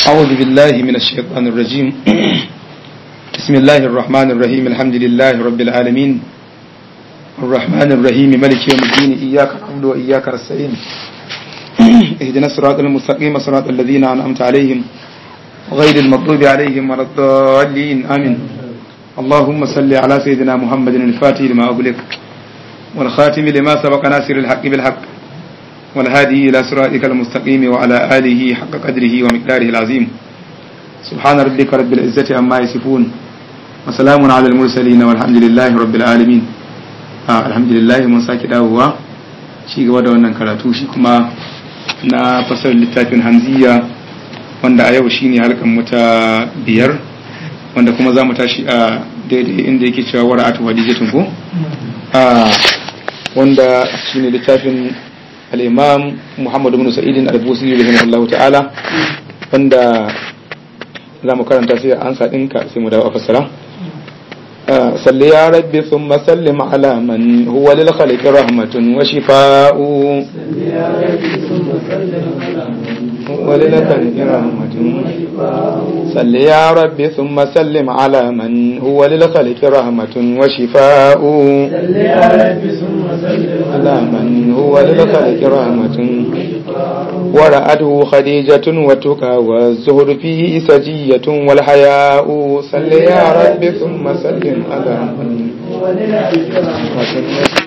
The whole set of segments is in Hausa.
أعوذ بالله من الشيطان الرجيم بسم الله الرحمن الرحيم الحمد لله رب العالمين الرحمن الرحيم ملك يوم الدين إياك نعبد وإياك نستعين اهدنا الصراط المستقيم صراط الذين أنعمت عليهم غير المغضوب عليهم ولا الضالين آمين اللهم صل على سيدنا محمد الفاتح لما أغلق والخاتم لما سبق ناصر الحق بالحق والهادي إلى صراطك المستقيم وعلى آله حق قدره ومقداره العظيم سبحان ربك رب العزة عما يصفون وسلام على المرسلين والحمد لله رب العالمين آه الحمد لله من sake dawowa shi gaba da wannan karatu shi kuma na fasar littafin hamziya wanda a yau shine halkan mu ta biyar wanda kuma za mu tashi a daidai inda yake cewa wara'atu hadijatun ko wanda shine littafin al'imam muhammadu bin sa'idin al-busiri rahimahullahu ta'ala wanda za mu karanta sai an ɗinka sai mu dawo a fassara salli ya rabbi sun masallim ala man huwa lil khaliqi rahmatun wa shifa'u وللك رحمة صل يا ربي ثم سلم على من هو للخلق رحمة وشفاء صل يا ربي ثم سلم على من هو للخلق رحمة ورأته خديجة وتقى والزهر فيه سجية والحياء صل يا ربي ثم سلم على من هو للخلق رحمة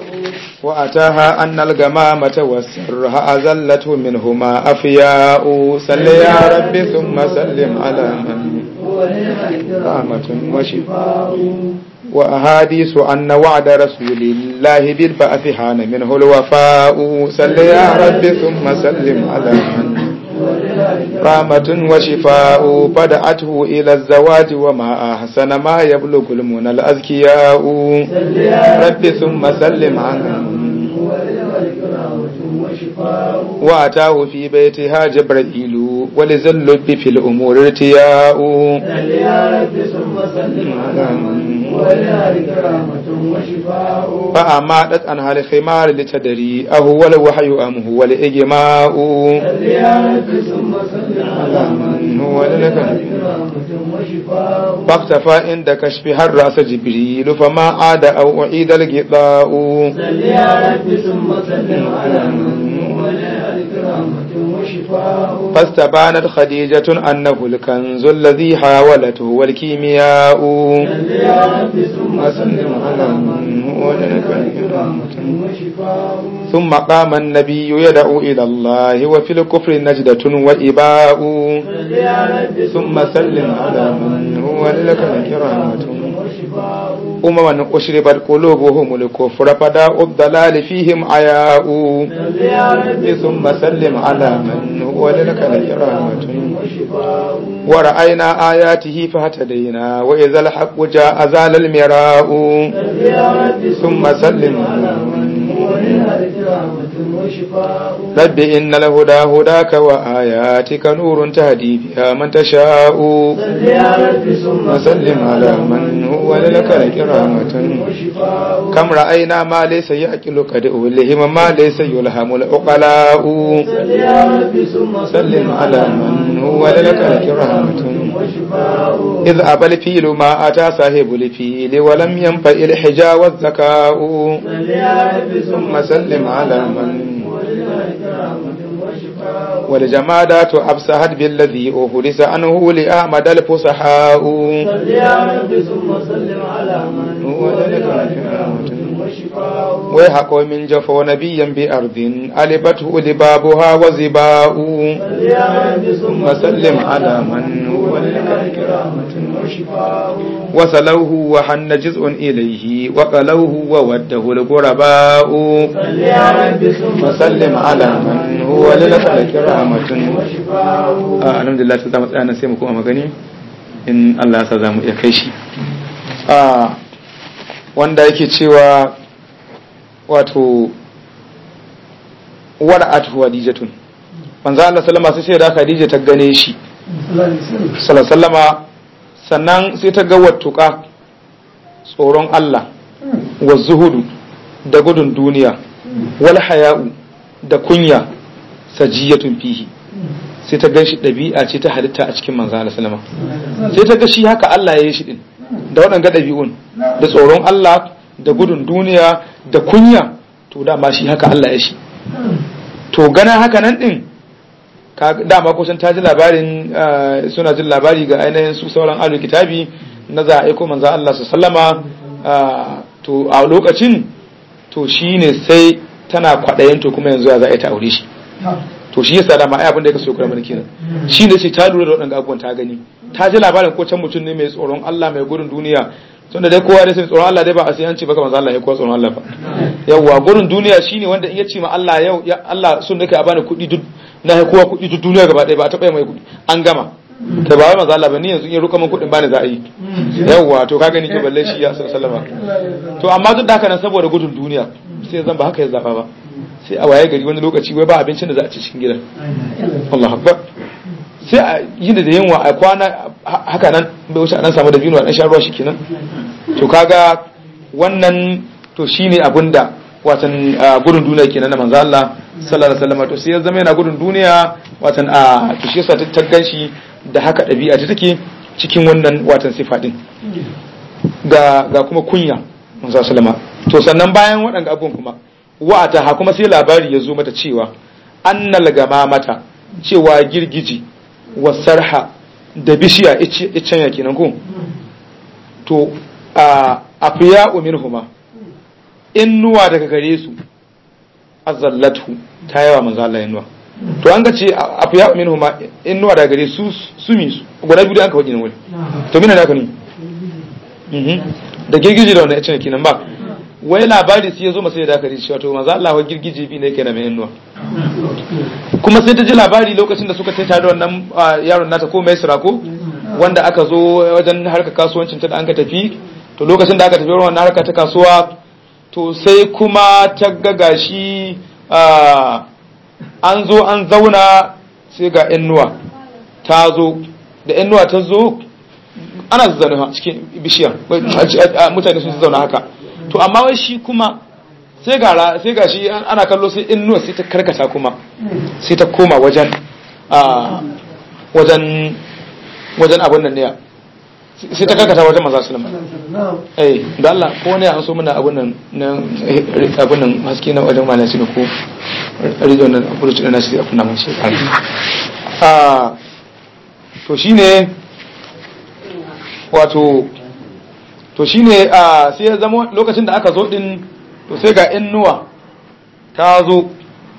وأتاها أن الغمامة والسرها أزلته منهما أفياء صل يا ربي ثم سلم على من هو للخلق رحمة وشفاء رحمة وأحاديث أن وعد رسول الله بالبعث حان منه الوفاء صل يا ربي ثم سلم على من رحمة وشفاء بدأته إلى الزواج وما أحسن ما يبلغ المنى الأزكياء صل يا ربي ثم سلم على من هو للخلق رحمة وشفاء وأتاه في بيتها جبرائيل ولذا اللب في الأمور ارتياء صل يا ربي ثم سلم على من هو للخلق رحمة وشفاء فأماتت عنها الخمار لتدري أهو الوحي أم هو الإجماء صل يا ربي ثم سلم على من هو للخلق رحمة وشفاء فاختفى عند كشفها الرأس جبريل فما عاد أو أعيد الغطاء صل يا ربي ثم سلم على من هو للخلق رحمة وشفاء فاستبانت خديجة أنه الكنز الذي حاولته والكيمياء صل يا ربي ثم سلم على من هو للخلق رحمة وشفاء ثم قام النبي يدعو إلى الله وفي الكفر نجدة وإباء صل يا ربي ثم سلم على من هو للخلق رحمة وشفاء أمما أشربت قلوبهم الكفر فداء الضلال فيهم عياء صل يا ربي ثم سلم على من هو للخلق رحمة وشفاء ورأينا آياته فاهتدينا وإذا الحق جاء زال المراء صل يا ربي ثم سلم على من هو للخلق رحمة وشفاء رب إن الهدى هداك وآياتك نور تهدي بها من تشاء صل يا ربي ثم وسلم على من هو للخلق رحمة وشفاء كم رأينا ما ليس يأكل قد أولهم ما ليس يلهم العقلاء صل يا ربي ثم سلم على من هو للخلق رحمة وشفاء إذ أبى الفيل ما أتى صاحب الفيل ولم ينفع الحجا والذكاء صل يا ربي ثم سلم على من هو للخلق رحمة وشفاء والجمادات أبصحت بالذي أهرس عنه لأحمد الفصحاء صل يا ربي ثم سلم على من هو للخلق رحمة وشفاء ويحق من جفو نبيا بأرض ألبته لبابها وزباء صل يا ربي ثم سلم على من هو للخلق رحمة وشفاء وصلوه وحن جزء إليه وقلوه ووده الغرباء صل يا ربي ثم وسلم على من هو للخلق رحمة وشفاء a alhamdulillah ta zama tsaya sai mu kuma magani in Allah ya sa za mu iya kai shi a wanda yake cewa wato wara'atu hadijatun manzo Allah sallama sai sai da Khadija ta gane shi sallallahu sallama sannan sai ta ga wattuka tsoron Allah wa zuhudu da gudun duniya wal haya'u da kunya sajiyatun fihi sai ta gan shi ɗabi'a ce ta halitta a cikin manzo Allah sallama sai ta ga shi haka Allah ya yi shi din da waɗanga ɗabi'un da tsoron Allah da gudun duniya da kunya to dama shi haka Allah ya shi to gana haka nan din dama kusan ta ji labarin suna jin labari ga ainihin su sauran ahlul kitabi na za a aiko manzo Allah su sallama to a lokacin to shine sai tana kwaɗayin to kuma yanzu ya za a yi ta aure shi to shi yasa dama ai abin da ya kaso kura mana kenan shi ne sai ta lura da waɗanda abubuwan ta gani ta ji labarin ko can mutum ne mai tsoron Allah mai gudun duniya tun da dai kowa dai sai tsoron Allah dai ba a sai an ce baka manzo Allah ya kowa tsoron Allah ba yawwa gudun duniya shine wanda in ya ce ma Allah yau ya Allah sun nake a bani kuɗi duk na ya kowa kuɗi duk duniya gaba ɗaya ba a taɓa mai kuɗi an gama ta ba wai manzo Allah ba ni yanzu in ya ruka min kuɗin bani za a yi yawwa to ka gani ke balle shi ya sallama to amma duk da haka nan saboda gudun duniya sai zan ba haka ya zaba ba sai a waye gari wani lokaci wai ba abincin da za a ci cikin gidan Allah akbar sai a yi da yunwa a kwana haka nan bai wuce a nan samu da binu a dan sha ruwa shikenan to kaga wannan to shine abinda watan gudun duniya kenan na manzo Allah sallallahu alaihi wasallam to sai ya zama yana gudun duniya watan a to shi yasa ta ganshi da haka dabi'a ta take cikin wannan watan sifa din ga ga kuma kunya manzo sallama to sannan bayan waɗanda abubuwan kuma wa'ata ha kuma sai labari ya zo mata cewa annal mata cewa girgiji wa sarha da bishiya icen ya kenan ko to a afiya minhuma innuwa daga gare su azallatu ta yawa manzo Allah innuwa to an ga ce afiya minhuma innuwa daga gare su sumi su guda biyu da aka wajen wani to mina da aka ni da girgiji da wannan icen kenan ba wai labari sai ya zo masa da aka ji cewa to manzo Allah wa girgije bi ne kenan mai innuwa kuma sai ta ji labari lokacin da suka taita da wannan yaron nata ko mai ko wanda aka zo wajen harkar kasuwancin ta da an ka tafi to lokacin da aka tafi wannan harkar ta kasuwa to sai kuma ta ga gashi an zo an zauna sai ga innuwa ta zo da innuwa ta zo ana zaune cikin bishiyar mutane sun zauna haka to amma wai shi kuma sai ga sai ga shi ana kallo sai innuwa sai ta karkata kuma sai ta koma wajen wajen wajen abin nan ne sai ta karkata wajen maza sulama eh da Allah ko ne an so mana abin nan na abin nan haske na wajen malasi ne ko rizo nan abu da na shi a kunna mashi ah to shine wato to shine a sai ya zama lokacin da aka zo din to sai ga innuwa ta zo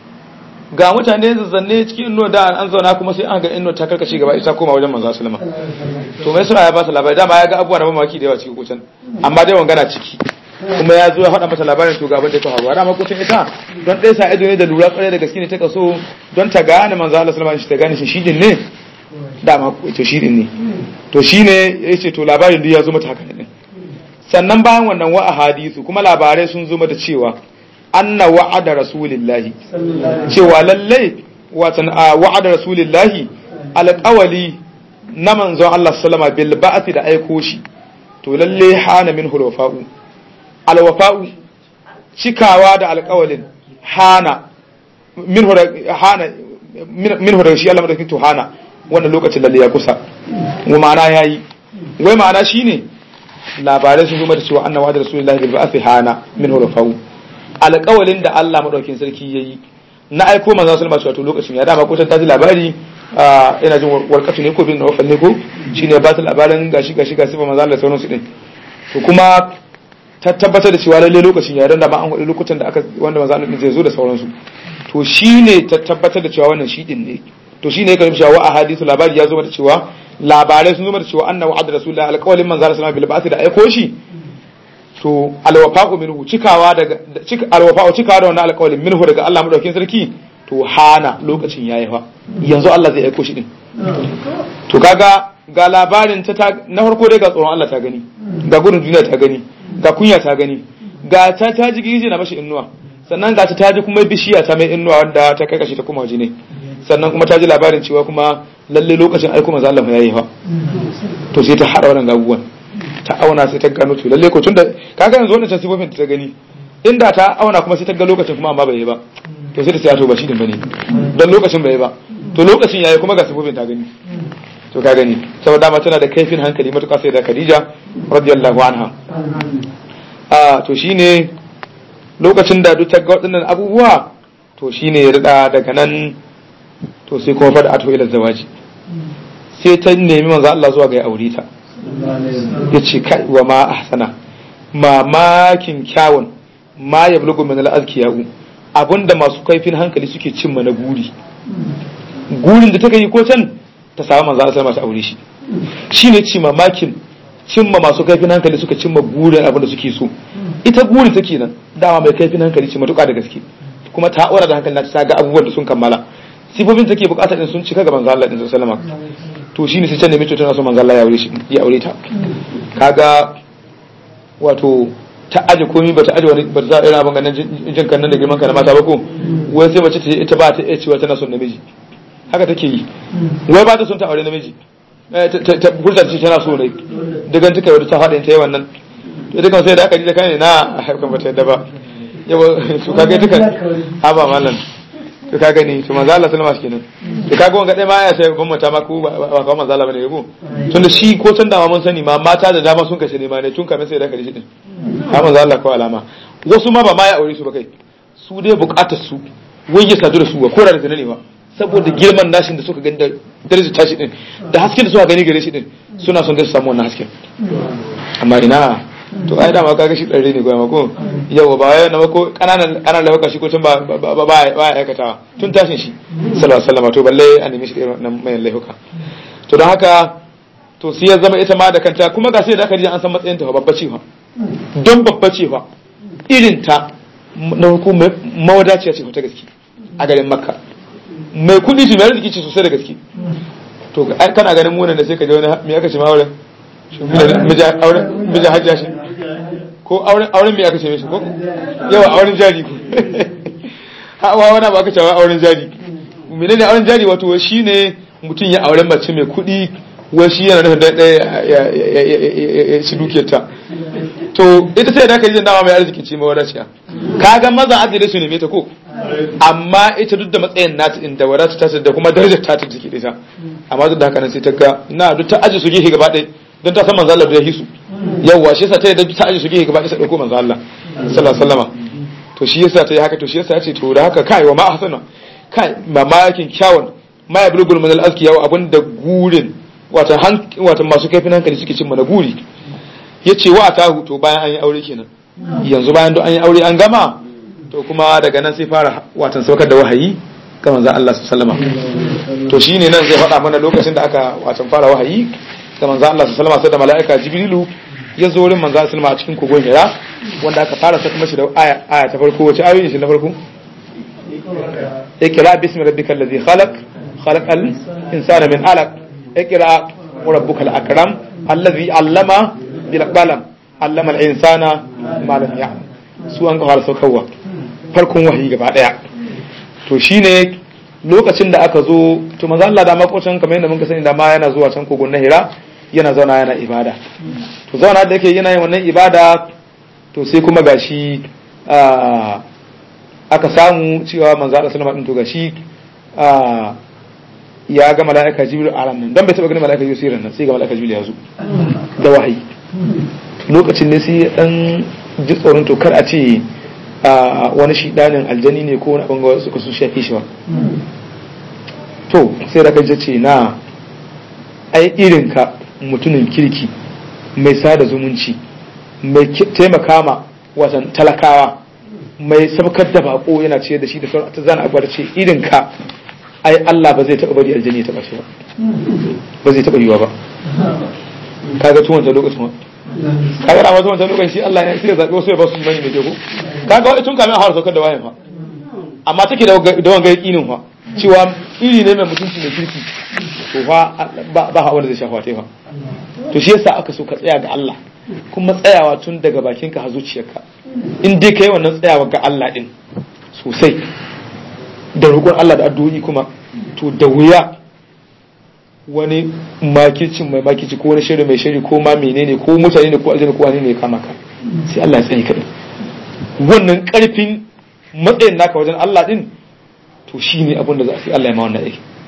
ga mutane zazzanne cikin innuwa da an zauna kuma sai an ga innuwa ta karkace gaba ita koma wajen manzo sallama to mai sura ya ba su labari dama ya ga abubuwa na mamaki da yawa cikin kucin amma dai wangana ciki kuma ya zo ya faɗa mata labarin to ga abin da ta faruwa dama kucin ita don ɗaya sa ido ne da lura kwarai da gaske ne ta kaso don ta gane manzo Allah sallama shi ta gane shi shi ne dama to shi ne to shine yace to labarin duk ya zo mata haka ne sannan bayan wannan wa hadisu kuma labarai sun zo da cewa anna wa'ada rasulillahi cewa lallai watan a wa'ada rasulillahi alƙawali na manzon Allah sallama bil ba'ati da aiko shi to lalle hana min hulwafa'u alwafa'u cikawa da alƙawalin hana min hana min hura shi Allah madaukakin to hana wannan lokacin lalle ya kusa wa ma'ana yayi wai ma'ana shine labarai sun zuma da cewa annawa da rasulullahi bil ba'athi hana min hurafau alƙawalin da Allah madaukin sarki yayi na aiko manzo sallallahu alaihi wasallam lokacin ya dama ko ta ji labari ina jin warkatu ne ko bin nawfal ne ko shine ba ta labarin gashi gashi ga sifa manzo Allah sauransu din to kuma ta tabbatar da cewa lalle lokacin ya da ba an hudu lokutan da aka wanda manzo Allah zai zo da sauransu to shine ta tabbatar da cewa wannan shi din ne to shine yake cewa wa ahadithu labari ya zo mata cewa labarai sun zo da cewa annahu adda rasulullah alqawlin manzo sallallahu alaihi wasallam bil da aiko shi to alwafa'u minhu cikawa daga cika alwafa'u cikawa da wannan alqawlin minhu daga Allah madaukakin sarki to hana lokacin yayi fa yanzu Allah zai aiko shi din to kaga ga labarin ta na farko dai ga tsoron Allah ta gani ga gudun duniya ta gani ga kunya ta gani ga ta ta ji gije na mashi innuwa sannan ga ta ta ji kuma bishiya ta mai innuwa wanda ta kai kashi ta kuma waje ne sannan kuma ta ji labarin cewa kuma lalle lokacin aiko manzo Allah yayi fa to sai ta hada wannan gabuwan ta auna sai ta gano to lalle ko tunda kaga yanzu wannan tasifofin ta gani inda ta auna kuma sai ta ga lokacin kuma amma bai yi ba to sai ta sai to ba shi din bane dan lokacin bai yi ba to lokacin yayi kuma ga sifofin ta gani to ka gani saboda dama tana da kaifin hankali matuƙa sai da Khadija radiyallahu anha a to shine lokacin da duk ta ga waɗannan abubuwa to shine ya rida daga nan to sai kuma fada ato ila zawaji sai ta nemi manzo Allah zuwa ga ya aure ta yace kai wa ma ahsana mamakin kyawun ma yablugu min al-azkiyau abinda masu kaifin hankali suke cimma na guri gurin da take yi ko can ta samu manzo Allah sallallahu alaihi aure shi shine ci mamakin cimma masu kaifin hankali suka cimma gurin abinda suke so ita guri take nan dama mai kaifin hankali ce matuƙa da gaske kuma ta aura da hankali ta ga abubuwan da sun kammala sifofin take bukata din sun cika ga manzo Allah din sallallahu alaihi wasallam to shine sai ta nemi tana so manzo Allah ya aure shi ya aure ta kaga wato ta aje komai ba ta aje wani ba za a irin abin ganin jin kan nan da girman ka na mata ba ko wai sai mace ta ita ba ta iya cewa tana son namiji haka take yi wai ba ta son ta aure namiji ta furta ce tana so ne daga tuka wadda ta faɗi ta yi wannan to dukan sai da aka ji da kai na harkan ba ta yadda ba yawa su kaga duka ha ba mallan to ka gani to manzo Allah sallama kenan to kaga wanga dai ma ya sai ban mata ma ko ba ka manzo Allah bane yabo tunda shi ko tun da mun sani ma mata da dama sun kashe ne ma ne tun kamar sai da karshe din ha manzo Allah ko alama wasu ma ba ma ya aure su ba kai su dai bukatar su wai ya sadu da su ba ko da zina ne ba saboda girman nashin da suka gani da darajar tashi din da hasken da suka gani gare shi din suna son da su samu wannan hasken amma ina to ai dama kaga shi ɗarre ne gwamma ko yau ba wai na ko kananan kananan lauka shi ko tun ba ba ba ya aikatawa tun tashin shi sallallahu alaihi wasallam to balle an nemi shi da nan mai laifuka to don haka to sai ya zama ita ma da kanta kuma ga sai da aka ji an san matsayin ta babba ce fa don babba ce fa irin ta na hukumar mawadaciya ce ta gaske a garin makka mai kudi ce mai arziki ce sosai da gaske to kana ganin munan da sai ka je wani me aka ce ma wurin mijin hajja shi ko auren mai aka ce mishi ko yawa auren jari ko hawa wani ba aka cewa auren jari mene ne auren jari wato shi ne mutum ya auren mace mai kuɗi wai shi yana nufin ɗaya ya ci dukiyarta to ita sai da aka yi dama mai arziki ce mawadaciya kaga maza adire su neme ta ko amma ita duk da matsayin nata inda wadata ta da kuma darajar ta ta take da ita amma duk da haka nan sai ta ga na duk ta aji su gehe gaba ɗaya don ta san manzo Allah da ya hisu yawwa shi yasa ta yadda ta aje su gehe gaba ɗaya ta dauko manzo Allah sallallahu alaihi wasallam to shi yasa ta yi haka to shi yasa ya ce to da haka kai wa ma ahsana kai mamakin kyawun ma ya bulgul min al-azki yawa abinda gurin wata wata masu kaifin hankali suke cin mana guri yace wa atahu to bayan an yi aure kenan yanzu bayan don an yi aure an gama to kuma daga nan sai fara watan saukar da wahayi ga manzo Allah sallallahu alaihi wasallam to shine nan zai faɗa mana lokacin da aka watan fara wahayi ga manzo Allah sallallahu alaihi wasallam da mala'ika Jibrilu ya zo wurin manzo sallallahu a cikin kogon Hira wanda aka fara saka mashi da aya aya ta farko wace ayoyi shi na farko ikra bismi rabbikal ladhi khalaq khalaqal insana min alaq ikra wa rabbukal akram alladhi allama bil qalam allama al insana ma lam ya'lam su an fara saukarwa farkon wahayi gaba daya to shine lokacin da aka zo to manzo Allah da makocin kamar yadda muka sani da ma yana zuwa can kogon na Hira yana zauna yana ibada to zauna da yake yana yin wannan ibada to sai kuma gashi aka samu cewa manzo Allah sallallahu alaihi to gashi ya ga mala'ika Jibril a ranan dan bai taba ganin mala'ika Jibril nan sai ga mala'ika Jibril ya zo da wahayi lokacin ne sai dan ji tsoron to kar a ce wani shidanin aljani ne ko wani abin ga suka su shafi shi ba to sai da kaje ce na ai irin ka mutumin kirki mai sada zumunci mai taimaka ma wasan talakawa mai sabkar da bako yana ce da shi da sauran ta zana abuwa ce irin ka ai Allah ba zai taɓa bari aljani ya taɓa shi ba ba zai taɓa yiwa ba kaga tuwon ta lokacin wa kaga da tuwon ta lokacin shi Allah ya sai zaɓi wasu ya ba su imani mai jego kaga wani tun kamin har saukar da wayan fa amma take da wanga yakinin fa cewa iri ne mai mutunci mai kirki to fa ba ba wanda zai shafa ta fa to shi yasa aka so ka tsaya ga Allah kuma tsayawa tun daga bakinka har zuciyarka in dai kai wannan tsayawa ga Allah din sosai da roƙon Allah da addu'o'i kuma to da wuya wani makicin mai makici ko wani shiri mai shiri ko ma menene ko mutane ne ko aljanna ko wani ne ya kama ka sai Allah ya tsaye ka wannan karfin matsayin naka wajen Allah din to shine abin da za a sai Allah ya ma wannan aiki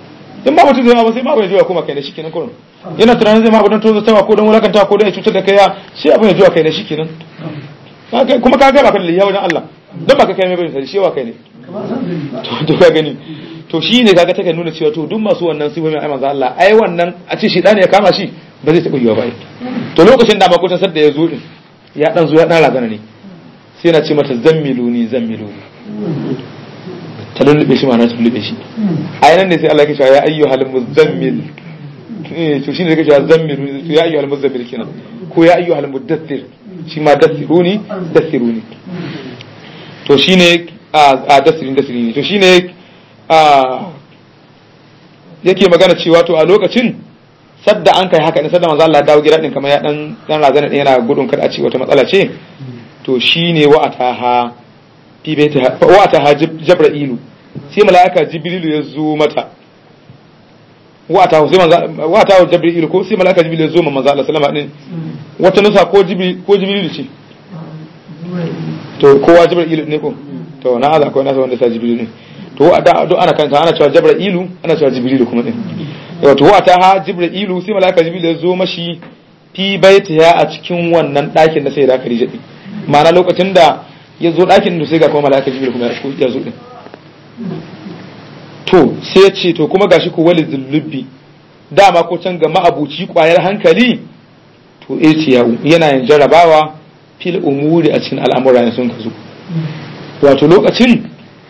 in ba mutum zai ma ba sai ma bai jiwa kuma kai da shi kenan kurum yana tunanin zai ma abin tozo tawa ko don wulakanta ko don ya cutar da kai ya sai abin ya jiwa kai da shi kenan kuma ka ga ba ka da liya wajen Allah don ba ka kai mai bane sai shewa kai ne to ka gani to shi ne kaga take nuna cewa to duk masu wannan sifofin ai manzo Allah ai wannan a ce shi ya kama shi ba zai taɓa yiwa ba to lokacin da makotan sadda ya zo din ya dan zo ya dan razana ne sai yana ce mata zammiluni zammiluni ta lullube shi ma'ana ta lullube shi a nan ne sai Allah ya ce ya ayyuhal muzammil to shine da kace zammiluni to ya ayyuhal muzammil kenan ko ya ayyuhal mudaththir shi ma dathiruni dathiruni to shine a dasirin dasirin to shine a yake magana cewa to a lokacin sadda an kai haka ne sadda manzo Allah ya dawo gida din kamar ya dan dan razana din yana gudun kada a ce wata matsala ce to shine wa ataha fi baita wa ataha jibrilu sai malaika jibrilu ya zo mata wa ataha sai manzo wa ataha jibrilu ko sai malaika jibrilu ya zo manzo Allah sallama din wata nusa ko jibrilu ko jibrilu ce to kowa jibrilu ne ko to na aza akwai nasa wanda sa jibrilu ne to da do ana kanta ana cewa jibrilu ana cewa jibrilu kuma din wato wa ta ha jibrilu sai malaka jibril ya zo mashi fi baitiha a cikin wannan ɗakin da sai da Khadija din ma'ana lokacin da ya zo ɗakin da sai ga kuma malaka jibril kuma ya zo din to sai ya ce to kuma gashi ko wali zullubi dama ko can ga ma'abuci kwayar hankali to eh ce yana yin jarabawa fil umuri a cikin al'amura ne sun ka zo wato lokacin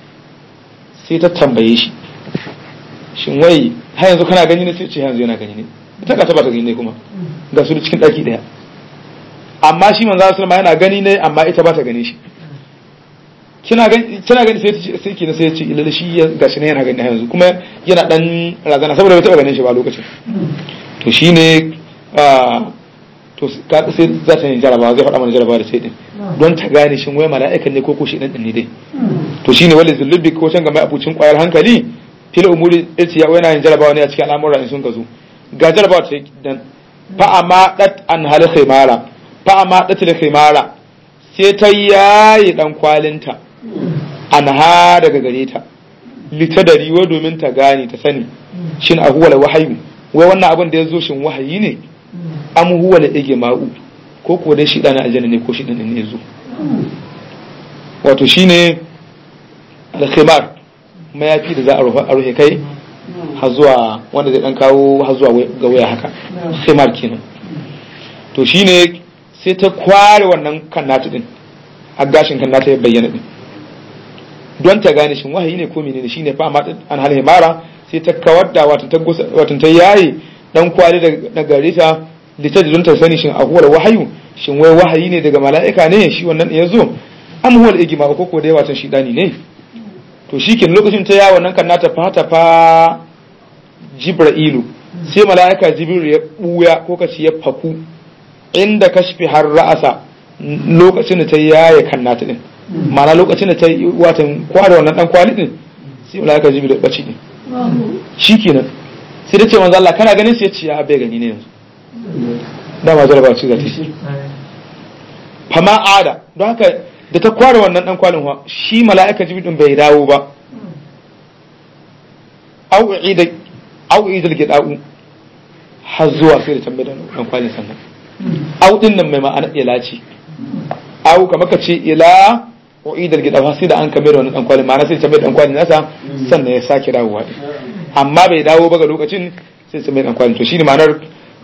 sai ta tambaye shi shin wai har yanzu kana gani ne sai ce yanzu yana gani ne ita ka taba ta gani ne kuma ga su cikin daki daya amma shi manzo sallallahu yana gani ne amma ita ba ta gani shi kina gani kina gani sai sai kina sai ce ilal shi ya gashi ne yana gani yanzu kuma yana dan razana saboda bai taba ganin shi ba lokacin to shine to sai za ta yi jarabawa zai faɗa mana jarabawa da sai din don ta gane shin wai mala'ikan ne ko ko shi dan ne dai to shine wali zullubi ko can ga mai abucin kwayar hankali fil umuri yace ya yana yin jarabawa ne a cikin al'amura in sun gazo ga jarabawa ta dan fa amma dat an hal khimara fa amma dat al khimara sai ta yayi dan kwalinta an ha daga gare ta litadari wa domin ta gane ta sani shin a huwa wahayu wai wannan abin da ya zo shin wahayi ne am huwa la ige ma'u ko ko dai shi dan aljanna ne ko shi dan ne ya zo wato shine al-khimar mayafi da za a rufe kai har zuwa wanda zai dan kawo har zuwa ga waya haka khimar kenan to shine sai ta kware wannan kannatu din a gashin kannata ya bayyana din don ta gane shin wahayi ne ko menene shine fa amma an hal himara sai ta kawar da wato ta wato ta yayi dan kwari daga gare ta litaj don ta sani shin ahuwar wahayu shin wai wahayi ne daga mala'ika ne shi wannan ya zo am huwal igma ko ko dai watan shi dani ne to shikin lokacin ta yawo nan kan nata fata fa jibra'ilu sai mala'ika jibril ya buya ko kace ya faku inda kashfi har ra'asa lokacin da ta yaye kan nata din ma'ana lokacin da ta yi watan kware wannan dan kwali din sai mala'ika jibril ya bace din shikenan sai da ce manzo Allah kana ganin sai ya ce ya bai gani ne yanzu dama jaraba ce za ta shi fama ada don haka da ta kware wannan dan kwalin wa shi mala'ika jibril din bai dawo ba au ida au ida gidau har zuwa sai da tambaye da dan kwalin sannan au din nan mai ma'ana ila ce au kamar ka ce ila wa ida gidau sai da an kame da wannan dan kwalin ma'ana sai tambaye dan kwalin nasa sannan ya sake dawowa amma bai dawo ba ga lokacin sai tambaye dan kwalin to shine ma'anar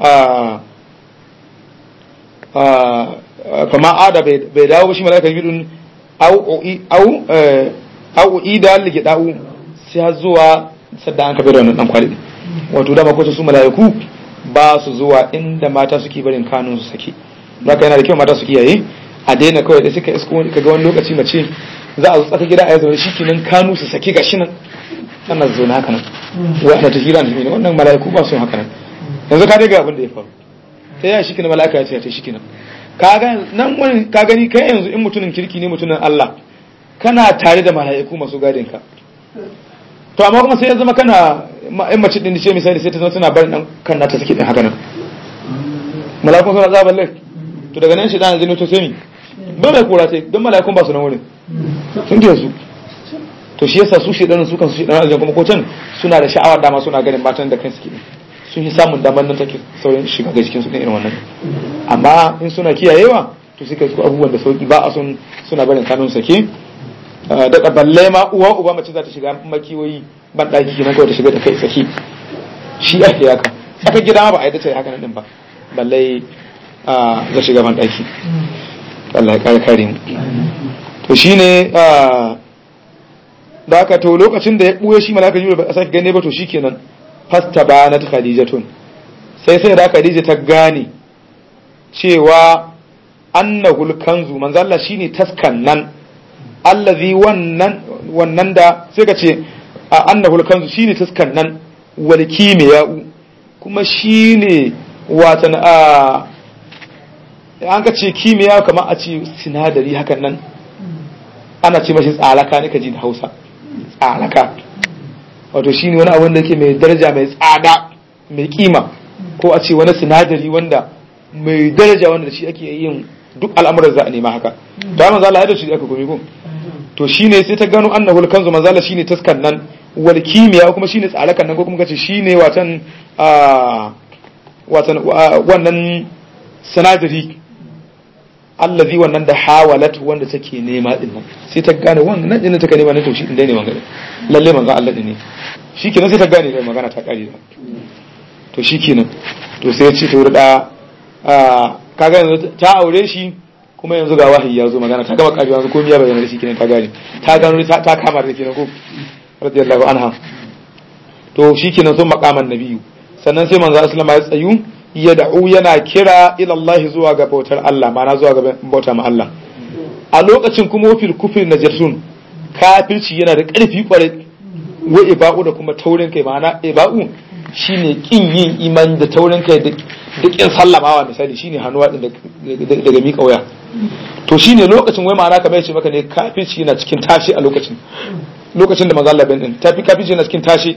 kama ada bai dawo ba shi malaka bidun au au au ida lige da'u sai har zuwa sadda an kafa da wannan dan kwali wato da makwata su malaiku ba su zuwa inda mata suke barin kanun su sake haka yana da kyau mata su kiyaye a daina kawai da suka isko wani kaga wani lokaci mace za a zo tsaka gida a yi zaune shi kenan kanu su sake gashi nan ana zaune haka nan wa ana ta hira ne wannan malaiku ba su haka nan yanzu ka daga abin da ya faru ta yaya shikenan mala'ika ya ce ta shikenan kaga nan wani ka gani kai yanzu in mutumin kirki ne mutumin Allah kana tare da mala'iku masu gadin ka to amma kuma sai ya zama kana in mace din ce misali sai ta zama tana barin dan kan nata suke din haka nan mala'ikun suna zaban lai to daga nan shi dan jini to sai ni ba mai kora sai don mala'ikun ba su nan wurin sun ke su to shi yasa su shedanin su kan su shedanin aljan kuma ko can suna da sha'awar dama suna ganin matan da kansu ke sun yi samun damar nan take saurin shiga ga cikin su irin wannan amma in suna kiyayewa to suka su abubuwan da sauki ba a sun suna barin kanun sake da balle ma uwa uba mace za ta shiga makiyoyi ban daki kenan kawai ta shiga da kai saki shi ake haka aka gida ma ba a yi dace haka nan din ba balle za shiga ban daki Allah ya kare kare mu to shine da haka to lokacin da ya buye shi malaka jibril ba a sake gane ba to shikenan fasta banat khadijatun sai sai da khadija ta gane cewa annahul kanzu manzo Allah shine taskan nan allazi wannan wannan da sai ka ce annahul kanzu shine taskan nan wal kimiya'u kuma shine watan a an ka ce kimiyya kamar a ce sinadari hakan nan ana ce mashi tsalaka ne ka ji da Hausa tsalaka wato shine wani abin da ke mai daraja mai tsada mai kima ko a ce wani sinadari wanda mai daraja wanda shi ake yin duk al'amuran za a nema haka to manzo Allah ya da shi aka gobe ko to shine sai ta gano annahu al-kanzu manzo Allah shine taskan nan wal kimiya kuma shine tsalakan nan ko kuma kace shine watan watan wannan sinadari allazi wannan da hawalat wanda take nema din nan sai ta gane wannan nan din take nema nan to shi din dai ne magana lalle manzo Allah din ne shikenan sai ta gane da magana ta kare to shikenan to sai ya ce to da kaga yanzu ta aure shi kuma yanzu ga wahayi ya zo magana ta gama karewa yanzu komai ya bayyana da shi kenan ta gane ta gano ta kama da kenan ko radiyallahu anha to shikenan sun makaman nabiyu sannan sai manzo aslama ya tsayu ya da'u yana kira ila Allah zuwa ga bautar Allah ma'ana zuwa ga bauta ma Allah a lokacin kuma fil kufri najatun kafirci yana da ƙarfi kwarai wa iba'u da kuma taurin kai ma'ana iba'u shine kin yin imani da taurin kai da kin sallamawa misali shine hannuwa din daga miƙa waya to shine lokacin wai ma'ana kamar yace maka ne kafirci yana cikin tashi a lokacin lokacin da manzo Allah bin din tafi kafirci yana cikin tashi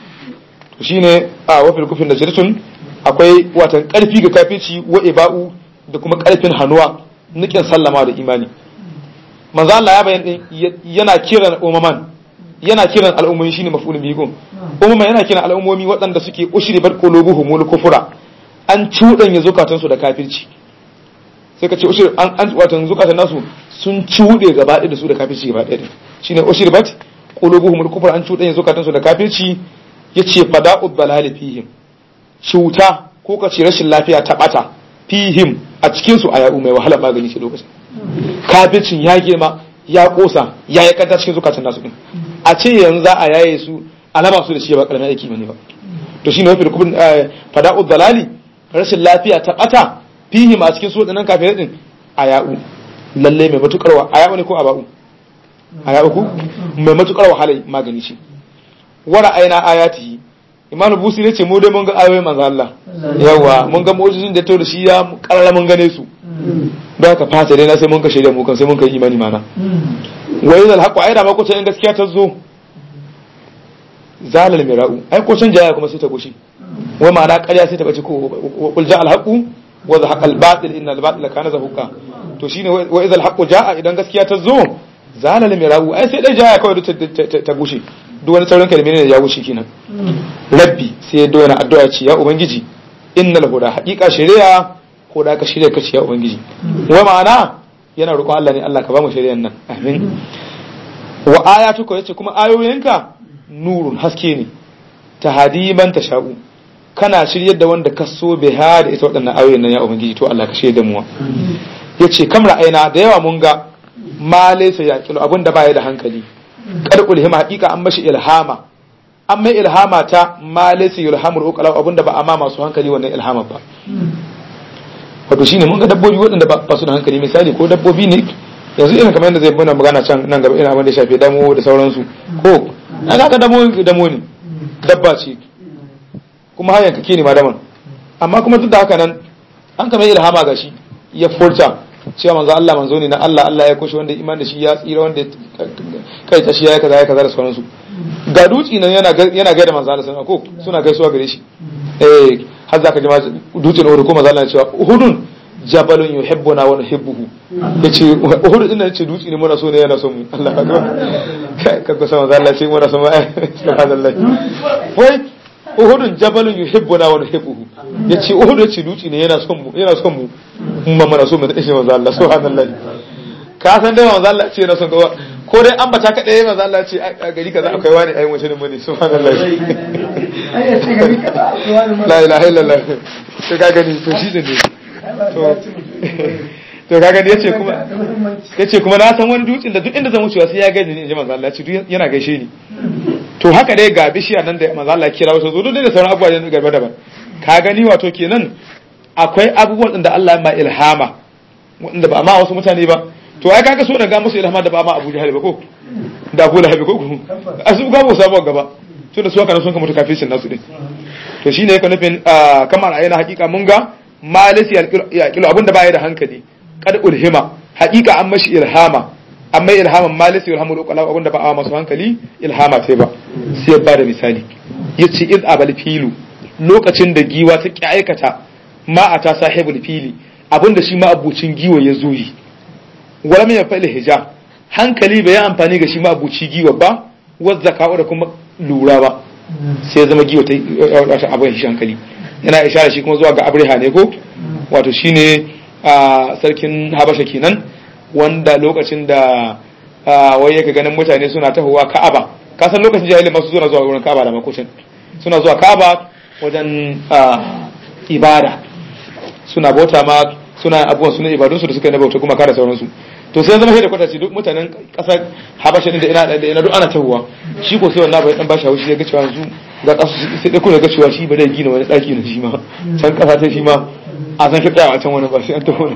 to shine a wafil kufin najratun akwai watan karfi ga kafirci wa iba'u da kuma karfin hannuwa nikin sallama da imani manzo Allah ya bayan din yana kiran umaman yana kiran al'ummomi shine maf'ulun bihi gum umma yana kiran al'ummomi waɗanda suke ushri bar qulubuhum wal kufra an cuɗanya zukatan su da kafirci sai ka ce ushri an an watan zukatan nasu sun cuɗe gaba ɗaya da su da kafirci gaba ɗaya shine ushri bat qulubuhum wal kufra an cuɗanya zukatan su da kafirci yace fada'ud balali fihim cuta ko ka ce rashin lafiya ta bata fihim a cikin su ayatu mai wahala magani ce lokacin kafircin ya girma ya kosa ya yi kanta cikin zukatan nasu din a ce yanzu za a yaye su alama su da shi ba karamin aiki bane ba to shine wafi rukubin fada'u dalali rashin lafiya ta bata fihim a cikin su wadannan kafirai din ayau lalle mai matukar wa ayau ne ko aba'u ayau ku mai matukar wahala magani ce wara aina ayatihi imam busi ne ce mu dai mun ga ayoyin manzo Allah yawa mun ga mu'jizin da to da shi ya karara mun gane su da ka fata dai na sai mun ka shaida mu kan sai mun kai imani mana wa idal haqu ayda ma ko ta in gaskiya ta zo zalal mira'u ai ko can jaya kuma sai ta goshi wa ma'ana ƙarya sai ta bace ko qul ja al haqu wa zahaqa al batil inna al batila kana zahuqa to shine wa idal haqu jaa idan gaskiya ta zo zalal mira'u ai sai dai jaya kawai ta gushe duk wani sauran kalmi ne ya wuce kenan rabbi sai ya doyana addu'a ce ya ubangiji innal huda haqiqa shari'a ko da ka shirya ka ce ya ubangiji wa ma'ana yana roƙon Allah ne Allah ka ba mu shari'an nan amin wa ayatuka yace kuma ayoyinka nurun haske ne tahadiman tasha'u kana shiryar da wanda ka so biha da ita waɗannan ayoyin nan ya ubangiji to Allah ka shirya da mu yace kam ra'ayina da yawa mun ga ma laysa yaqilu abinda baya da hankali karkul hima hakika an mashi ilhama an mai ilhama ta ma laysa yulhamul uqala abinda ba amma masu hankali wannan ilhama ba wato shine mun ga dabbobi waɗanda ba su da hankali misali ko dabbobi ne yanzu irin kamar yadda zai muna magana can nan gaba ina abin da shafe damo da sauransu ko an haka damo damo ne dabba ce kuma har yanka ne ma daman amma kuma duk da haka nan an kamar ilhama ga shi ya furta cewa manzo Allah manzo ne na Allah Allah ya kushe wanda iman da shi ya tsira wanda kai ta shi ya kaza ya kaza da sauransu ga duci nan yana yana gaida manzo Allah sallallahu ko suna gaisuwa gare shi eh har zaka ji dutsen Uhud ko manzo Allah ya cewa Uhudun jabalun yuhibbuna wa nuhibbuhu yace uhud din nan ce dutse ne muna so ne yana son mu Allah ka ga ka ga sama Allah ce muna son mu subhanallah wai uhud jabalun yuhibbuna wa nuhibbuhu yace uhud yace dutse ne yana son mu yana son mu mun muna so mu da shi manzo Allah subhanallah ka san dai manzo Allah ce yana son ka ko dai an bata kaɗai manzo Allah ce a gari kaza akwai wani ayin wace ne bane subhanallah la ilaha illallah to ka gani to shi ne to to ka gani yace kuma yace kuma na san wani dutsen da duk inda zan wucewa sai ya gaida ni inji manzo Allah ce yana gaishe ni to haka dai ga bishiya nan da manzo Allah kira wasu zo duk da sauran abubuwa ne garba daban ka gani wato kenan akwai abubuwan da Allah ya ma ilhama wanda ba ma wasu mutane ba to ai kaga so da ga musu ilhama da ba ma Abu Jahal ba ko da Abu Lahab ko ko asu ga musu samu gaba to da su haka sun ka mutu kafin nasu din to shine yake nufin kamar ayyana hakika mun ga malisi ya kilo abinda baya da hankali kad ulhima hakika an mashi ilhama amma ilhaman malisi ilhamu lokala abinda ba a masu hankali ilhama sai ba sai ya bada misali yace iz abal filu lokacin da giwa ta ki aikata ma ata sahibul fili abinda shi ma abucin giwa ya zo yi wala mai fa'il hija hankali bai yi amfani ga shi ma abuci giwa ba wadda zaka'u da kuma lura ba sai zama giwa ta wata abin shi hankali yana ishara shi kuma zuwa ga abriha ne ko wato shine a sarkin habasha kenan wanda lokacin da wai yake ganin mutane suna tahowa ka'aba kasan lokacin jahilin masu suna zuwa wurin ka'aba da makocin suna zuwa ka'aba wajen ibada suna bauta ma suna abubuwan suna ibadunsu da suka yi na bauta kuma kare sauransu to sai zama da kwataci duk mutanen kasar habasha din da ina da ina duk ana tahuwa shi ko sai wannan bai dan bashi haushi ya ga cewa yanzu ga kasu sai dai kuma ga cewa shi ba zai gina wani daki na shi ma can kasa ta shi ma a san ki tsaya a can wani ba sai an taho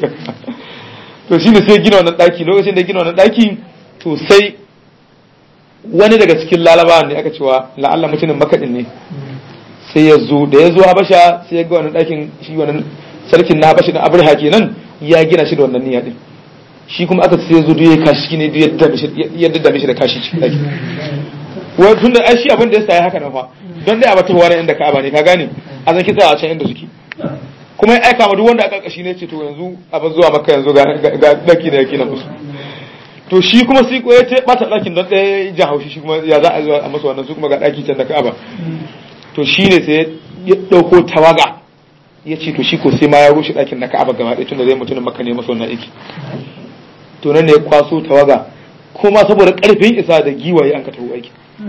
to shi ne sai gina wannan daki lokacin da gina wannan daki to sai wani daga cikin lalabawan ne aka cewa la'alla mutumin makaɗin ne sai ya zo da ya zo habasha sai ya ga wannan dakin shi wannan sarkin na habasha da abraha kenan ya gina shi da wannan niyya din shi kuma aka sai zo duk ya kashi ne ya daddame shi da kashi cikin daki wai tun da ai shi abin da ya saya haka nan fa don dai a bata wani inda ka'aba ne ka gane a zan kitsa a can inda suke kuma ya aika ma duk wanda aka kashi ne ce to yanzu abin zuwa maka yanzu ga daki da yake na musu to shi kuma sai ko ya ce bata dakin don ɗaya ja haushi shi kuma ya za a zuwa a masa wannan su kuma ga daki can da ka'aba to shi ne sai ya ɗauko tawaga ya ce to shi ko sai ma ya rushe ɗakin na ka'aba gaba ɗaya tun da zai mutumin maka ne masa wannan aiki to nan ne ya kwaso tawaga kuma saboda karfin isa da giwaye an ka taho aiki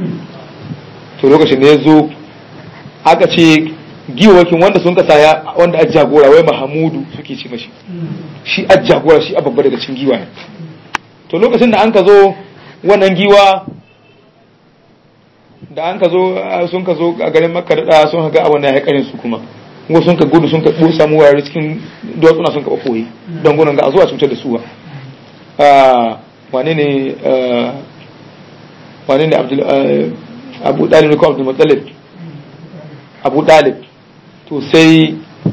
to lokacin da ya zo aka ce giwawakin wanda sun kasa ya wanda a jagora wai mahamudu suke ce mashi shi a jagora shi a babba daga cikin giwaye to lokacin da an ka zo wannan giwa da an ka zo sun ka zo a garin makka da sun ga abin da ya karin su kuma kuma sun ka gudu sun ka samu wurare cikin duwatsuna sun ka ɓoye don gudun ga a zuwa cutar da su ba wane ne wane ne abu dalib ne ko abdul muttalib abu dalib to sai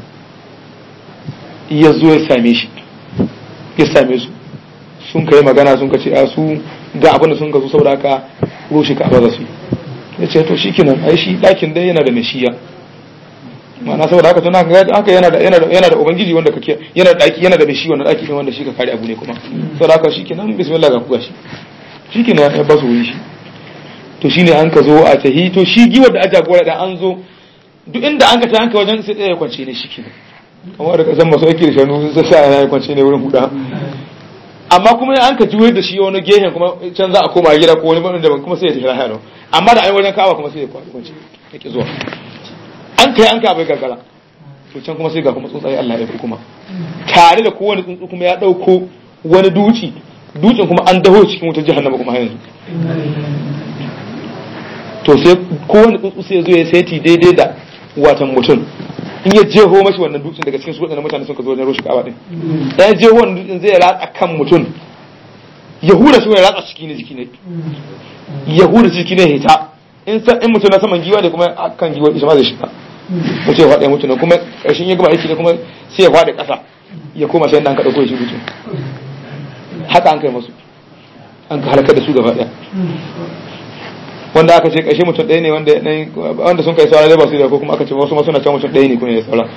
ya zo ya same shi ya same su sun kai magana sun ka ce a su ga abin da sun ka zo saboda haka rushe ka za su yi ya ce to shikenan ai shi ɗakin dai yana da meshiya ma'ana saboda haka tuna haka yana da yana da yana da ubangiji wanda kake yana da daki yana da bishi wannan daki din wanda shi ka kare abu ne kuma saboda haka shikenan bismillah ga kuga shi shikenan ya ba su wuri shi to shine an ka zo a tahi to shi giwar da aja gora da an zo duk inda an ka ta hanka wajen sai ya kwance ne shikenan kamar da kasan masu aiki da shanu sai sa ya kwance ne wurin huda amma kuma an ka juyo da shi wani gehen kuma can za a koma gida ko wani bane daban kuma sai ya tafi lahiyar amma da ai wajen kawa kuma sai ya kwance yake zuwa an kai an kai bai gargara to can kuma sai ga kuma tsuntsaye Allah ya kuma tare da kowane tsuntsu kuma ya dauko wani duci dutsen kuma an daho cikin wutar jahannama kuma yanzu to sai kowane tsuntsu sai ya zo ya saiti daidai da watan mutum in ya jeho mashi wannan dutsen daga cikin su waɗannan mutane sun ka zo wajen roshi kawa din dan ya jeho wannan dutsen zai ratsa kan mutum ya hura shi ya ratsa ciki ne jiki ne ya hura ciki ne hita in in mutum na saman giwa ne kuma kan giwa ita ma zai shiga ko sai faɗa mutum kuma ƙarshen ya gama aiki ne kuma sai ya faɗi ƙasa ya koma sai an ka ɗauko shi mutum haka an kai masu an ka halakar da su gaba ɗaya wanda aka ce ƙarshe mutum ɗaya ne wanda wanda sun kai saura ba su da ko kuma aka ce wasu masu na can mutum ɗaya ne kuma ya saura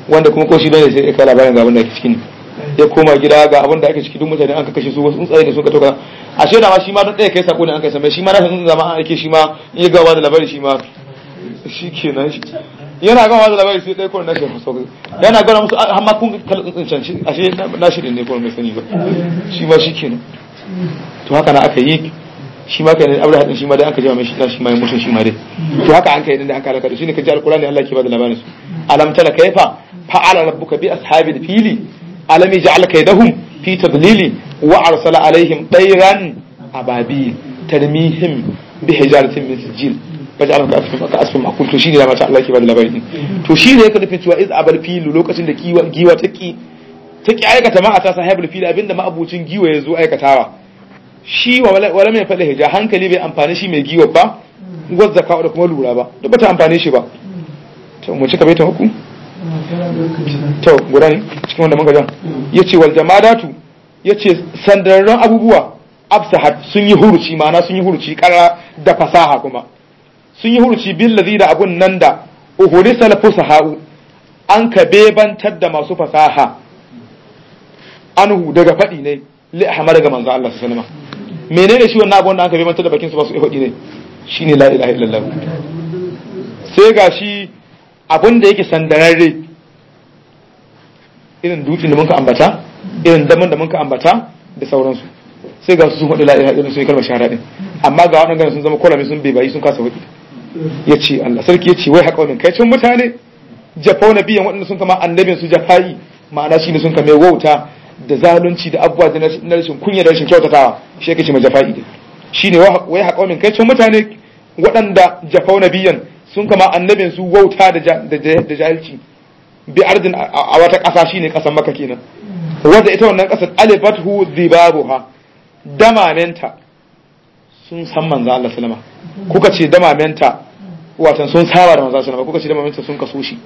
wanda kuma ko shi ne sai ya kai labarin ga abin da ake ciki ne ya koma gida ga abin da ake ciki duk mutane an ka kashe su wasu tsuntsaye da suka toka ashe da ma shi ma don ɗaya kai sako ne an kai same shi ma na san zama an ake shi ma in ya gawa da labari shi ma shi kenan shi yana gama da labari sai ɗaya kawai na shi sauƙi yana gana musu har ma kun kala tsuntsun shi ashe na shi ne kawai mai sani ba shi ma shi kenan to haka na aka yi shi ma kai ne abu da hadin shi ma dai aka jama mai shi shi ma ya mutu shi ma dai to haka an kai da aka halaka da shi ne kaji alqur'ani Allah ke bada labarin su alam tala kaifa fa'ala rabbuka bi ashabil fili alam yaj'al kaydahum fi tadlili wa arsala alaihim tayran ababil tarmihim bi hijaratin min sijil faj'alhum ka asfin ka asfin makul to shine da mata Allah ke bada labarin to shine yake nufin cewa iz abal filu lokacin da giwa giwa ta ki ta ki aikata ma a ta sahibul fili abinda ma abucin giwa ya zo aikatawa shi wala mai faɗa hija hankali bai amfani shi mai giwa ba gwazza ka da kuma lura ba duk bata amfani shi ba to mu cika baitan uku to guda ne cikin wanda muka jan yace wal jamadatu yace sandarran abubuwa absahat sun yi huruci ma'ana sun yi huruci kara da fasaha kuma sun yi huruci bil ladhi da abun nan da uhurisal fusaha'u an ka bebantar da masu fasaha anhu daga faɗi ne li ahmad ga manzo Allah sallallahu alaihi wasallam menene shi wannan abun da aka bebantar da bakin su ba su faɗi ne shine la ilaha illallah sai ga shi abun da yake sandararre irin dutsen da muka ambata irin daman da muka ambata da sauransu sai ga su sun faɗi la ilaha illallah sai kalmar shahada din amma ga waɗannan sun zama kolami sun bebayi sun kasa faɗi ya ce Allah sarki ya ce wai haƙa wani kai cin mutane jafau na biyan waɗanda sun kama annabin su jafayi ma'ana shi ne sun kame wauta da zalunci da abubuwa da na rashin kunya da rashin kyautatawa shi yake ce ma jafa'i din shi ne wai haƙa wani kai cin mutane waɗanda jafau na biyan sun kama annabin su wauta da jahilci bi ardin a wata ƙasa shine ƙasar maka kenan wanda ita wannan ƙasar alifatu zibabuha damamenta sun san manzo Allah sallama kuka ce damamenta watan sun saba da manzo sallama kuka ce damamenta sun kaso shi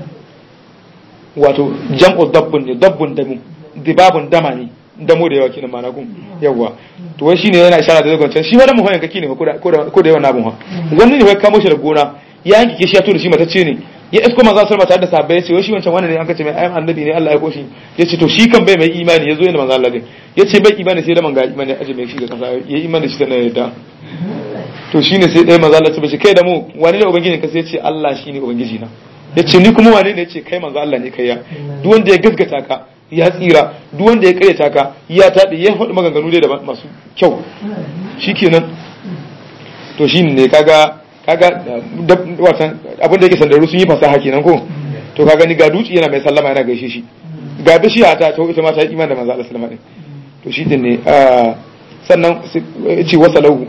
wato jam'u dabbun ne dabbun damu dibabun dama ne damo da yawa kenan mana gun yawa to wai shine yana ishara da zagon shi wani muhoyan kake ne ko da ko da yawan abun ha wani ne wai kamo shi da gona ya yanki kishi ya tura shi matacce ne ya isko manzo sallama tare da sahabbai yace wai shi wancan wannan ne an kace mai ayyam annabi ne Allah ya koshi yace to shi kan bai mai imani yazo yana manzo Allah din yace bai imani sai da man ga imani aje mai shi ga kasa yayi imani shi da yadda to shine sai dai manzo Allah ya ce kai da mu wani ne ubangiji ka sai yace Allah shine ubangiji na yace ni kuma wani ne yace kai manzo Allah ne kai ya duk wanda ya gaskata ka ya tsira duk wanda ya karyata ka ya taɗi ya faɗi maganganu dai da masu kyau shikenan to shine ne kaga kaga watan abin da yake sandaru sun yi fasaha kenan ko to kaga ni ga duci yana mai sallama yana gaishe shi ga bishiya ta to ita ma ta yi iman da manzo Allah sallama din to shi din ne sannan ce wasa lahu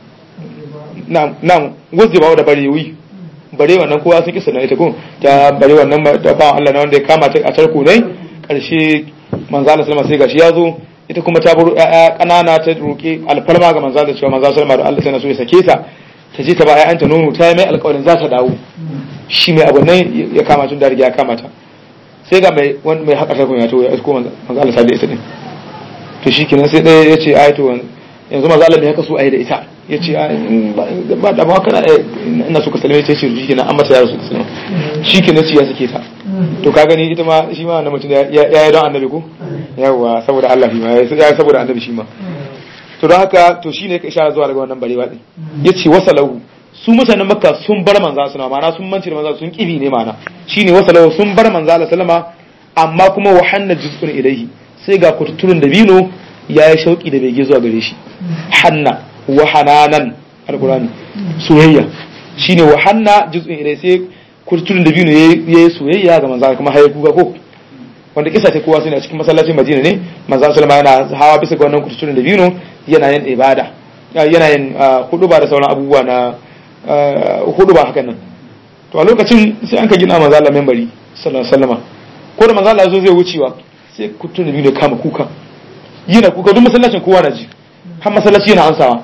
na'am na'am wazzi bawo da barewi bare wannan kowa sun kisa na ita ko ta bare wannan da ba Allah na wanda ya kama ta a tarko ne karshe manzo Allah sallama sai gashi ya zo ita kuma ta buru ƴaƴa kanana ta roki alfarma ga manzo Allah cewa manzo sallama da Allah sai na so ya sake ta ta je ta ba ƴaƴanta nono ta yi mai alƙawarin za ta dawo shi mai abu nan ya kama tun da riga ya kama ta sai ga mai wani mai haƙa tarkon ya to ya isko manzo Allah sai da ita din to shi kenan sai ɗaya ya ce ai to yanzu manzo Allah bai haka so ai da ita ya ce ba da ba kana ina so ka salme ta ce shi kenan an mata yaro su salme shi kenan ci ya sake ta to ka gani ita ma shi ma wannan mutum ya yi don annabi ko yawa saboda Allah shi ma ya saboda annabi shi ma to don haka to shine ka ishara zuwa daga wannan barewa din yace wasalahu su mutanen makka sun bar manzo sallama ma'ana sun manci da manzo sun kibi ne ma'ana shine wasalahu sun bar manzo sallama amma kuma wa hanna juz'un ilaihi sai ga kututturun dabino ya yi shauki da bege zuwa gare shi hanna wa hananan alqur'ani soyayya shine wa hanna juz'un ilaihi sai kututturun dabino ya yi soyayya ga manzo kuma haye kuga ko wanda kisa ta kowa suna a cikin masallacin Madina ne manzo sallama yana hawa bisa ga wannan kututturen da bino yana yin ibada yana yin huduba da sauran abubuwa na huduba hakan nan to a lokacin sai an ka gina manzo Allah membari sallallahu alaihi wasallama ko da manzo Allah ya zo zai wucewa sai kututturen da bino kama kuka yana kuka duk masallacin kowa na ji har masallaci yana ansawa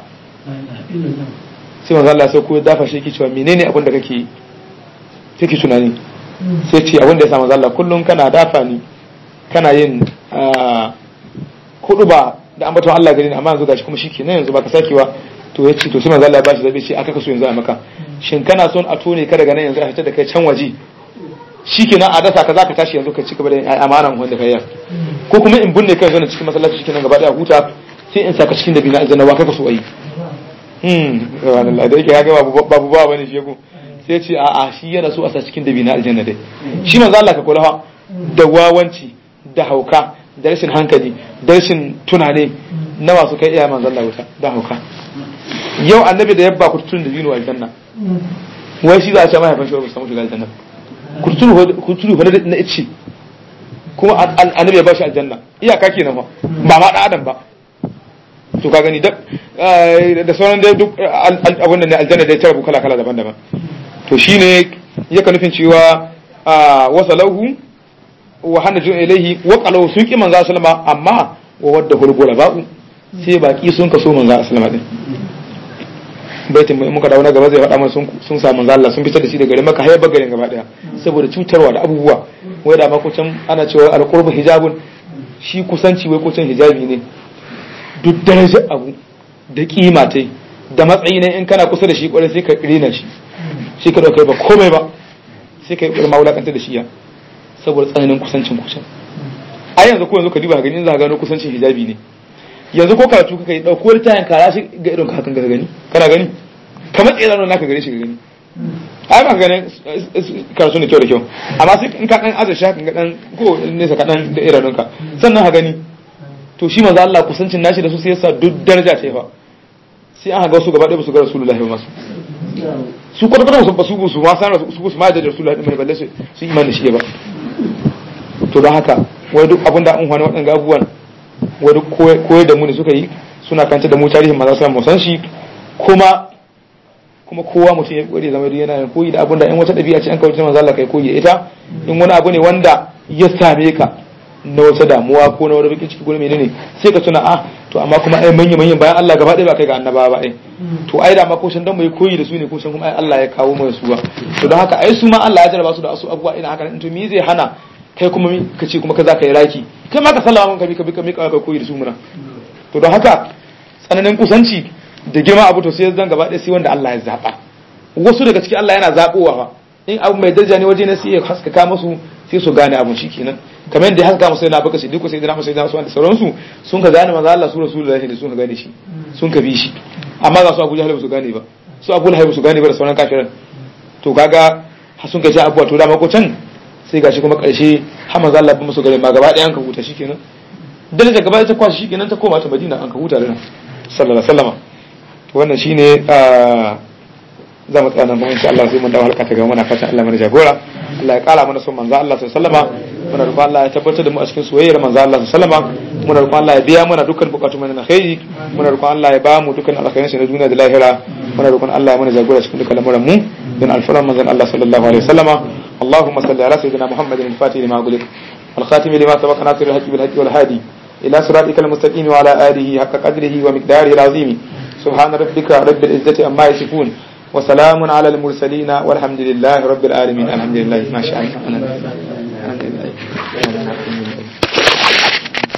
sai manzo Allah sai ko dafa shi yake cewa menene abin da kake kake tunani sai ce abin da ya sa manzo Allah kullum kana dafa ni kana yin hudu ba da ambaton Allah gari ne amma yanzu gashi kuma shi kenan yanzu baka sakewa to ya ce to sai manzo Allah ya bashi zabi ce aka kaso yanzu a maka shin kana son a tone ka daga nan yanzu a fitar da kai can waje shikenan a dasa ka zaka tashi yanzu ka ci gaba da amanan wanda kai ko kuma in binne kai zan cikin masallaci shikenan gaba daya huta sai in saka cikin dabina aljanna wa kai ka so ayi hmm subhanallah da yake ya ga babu babu ba bane shi ko sai ce a'a shi yana so a sa cikin dabina aljanna dai shi manzo Allah ka kula fa da wawanci da hauka da rashin hankali da rashin tunane na masu kai iya manzo Allah wuta da hauka yau annabi da yabba ku tun da dino aljanna wai shi za a ce mahaifin shi ba samu shiga aljanna ku turu fa na ice kuma annabi ya ba shi aljanna iyaka kenan fa ba ma da adam ba to ka gani da sauran da duk abin da ne aljanna da ya tarabu kala kala daban-daban to shine yaka nufin cewa wasalahu wa hanaju ilaihi wa qalu sun ki manzo sallama amma wa wadda hulgula ba'u sai baki sun kaso manzo sallama din baitin mai muka dawo na gaba zai faɗa mana sun sun sa manzo Allah sun fitar da shi daga garin Makka har garin gaba daya saboda cutarwa da abubuwa wai da ma ko can ana cewa alqurbu hijabun shi kusanci wai ko can hijabi ne duk darajar abu da kima tai da matsayi ne in kana kusa da shi kwarai sai ka rena shi sai ka dauka ba komai ba sai ka yi ƙwarar mawulakanta da shi ya saboda tsananin kusancin kusan a yanzu ko yanzu ka duba gani za ka gano kusancin hijabi ne yanzu ko karatu kaka yi ɗauko wani tayan kara shi ga idon ka hakan ka gani kana gani kamar tsaye zanen naka gani shi ka gani ai ba ganin karatu ne kyau da kyau amma sai in ka ɗan aza shi hakan ga ɗan ko nesa ka ɗan da idanunka sannan ka gani to shi manzo Allah kusancin nashi da su sai yasa duk daraja ce fa sai an ga wasu gaba ɗaya ba su ga rasulullahi ba masu su kwata kwata ba su su ma san su su ma da rasulullahi mai balle su su imani shi ba to don haka wai duk abinda an hwani waɗanda abubuwan wai duk koyar da mu ne suka yi suna kanta da mu tarihin maza sallallahu alaihi san shi kuma kuma kowa mutum ya kore zama yana yin koyi da abin da in wata ɗabi'a ce an kawo manzo Allah kai koyi da ita in wani abu ne wanda ya same ka na wata damuwa ko na wani bakin ciki gurin menene sai ka tuna ah to amma kuma ai manya manyan bayan Allah gaba ɗaya ba kai ga annaba ba ai to ai da ma ko shan dan mai koyi da su ne ko shan kuma ai Allah ya kawo mu su ba to don haka ai su ma Allah ya jarraba su da asu abubuwa ina haka to me zai hana kai kuma ka ce kuma ka za ka yi raki kai ma ka sallama mun ka bi ka bi ka mika ka koyi da su muna to don haka tsananin kusanci da girma abu to sai zan gaba ɗaya sai wanda Allah ya zaba wasu daga ciki Allah yana zabowa fa in abu mai daraja ne waje ne sai ya haskaka musu sai su gane abun shikenan kamar yadda ya haska musu yana baka siddiqu sai da sai da su da sauransu sun ka gane manzo Allah su rasulullahi da sun ka gane shi sun ka bi shi amma ga su Abu Jahl ba su gane ba su Abu Lahab ba su gane ba da sauran kafiran to kaga sun ka ji abuwa to da mako can sai gashi kuma karshe har manzo Allah ba musu gare ma gaba ɗaya an ka huta shikenan daraja gaba ta kwashi shikenan ta koma ta Madina an ka huta da nan sallallahu alaihi wasallam wannan shine za mu tsaya nan ba insha Allah sai mun dawo halka ta gaba muna fatan Allah mana jagora Allah ya kara mana son manzo Allah sallallahu alaihi wasallam muna roƙon Allah ya tabbatar da mu a cikin soyayyar manzo Allah sallallahu alaihi wasallam muna roƙon Allah ya biya mana dukkan bukatun mu na alkhairi muna roƙon Allah ya ba mu dukkan alkhairin sa na duniya da lahira muna roƙon Allah ya mana jagora cikin dukkan lamuran mu dan alfaran manzon Allah sallallahu alaihi wasallam اللهم صل على سيدنا محمد الفاتح لما أغلق الخاتم لما سبق ناصر الحق بالحق والهادي إلى صراطك المستقيم وعلى آله حق قدره ومقداره العظيم سبحان ربك رب العزة عما يصفون وسلام على المرسلين والحمد لله رب العالمين الحمد لله ما شاء الله الحمد لله